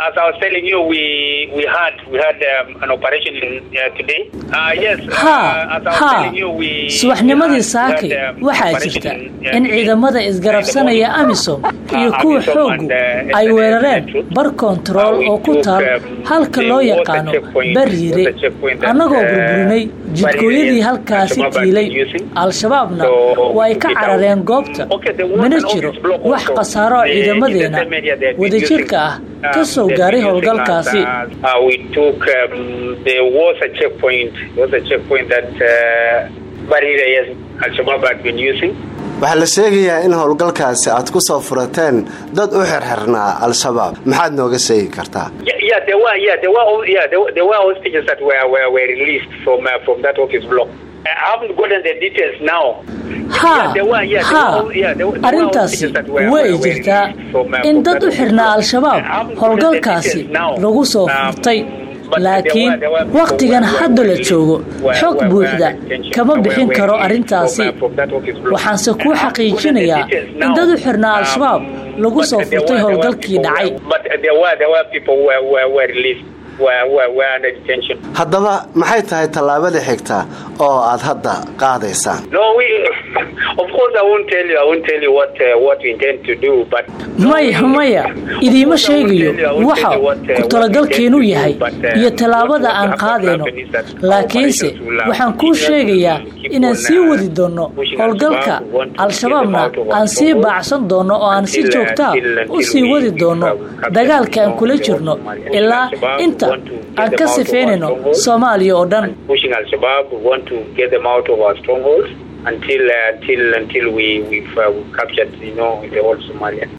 as I was telling you, we we had we had um, an operation in, uh, today. Uh, yes. ha ha subaxnimadii saakay waxaa jirta in ciidamada isgarabsanaya amisom iyo kuwa xooggu ay weerareen bar kontarool oo ku taal halka loo yaqaano bariire annagoo burburinay jidkooyadii halkaasi tiilay al-shabaabna waa ay ka carareen goobta mana jiro wax khasaaro ciidamadeena wadajirka ah ka soo gaaray howlgalkaasi waxaa la sheegayaa in howlgalkaasi aad ku soo furateen dad u xirxirnaa al-shabaab maxaad nooga sheegi kartaa ha ha arrintaasi way jirtaa in dad u xirnaa al-shabaab howlgalkaasi lagu soo furtay laakiin wakhtigan hadda la joogo xog buuxda kama bixin karo arrintaasi waxaanse kuu xaqiijinayaa in dad u xirnaa al-shabaab lagu soo furtay howlgalkii dhacay haddaba maxay tahay tallaabada xigta oo aad hadda qaadaysaan maya maya idiima sheegayo waxa ku talagalkeenu yahay iyo tallaabada aan qaadayno laakiinse waxaan kuu sheegayaa inaan sii wadi doonno howlgalka al-shabaabna aan sii baacsan doonno oo aan si joogtaa u sii wadi doonno dagaalka aan kula jirno ilaa inta aan ka sifaynayno soomaaliya oo dhan until uh, until until we we've uh, captured you know the whole Somalia.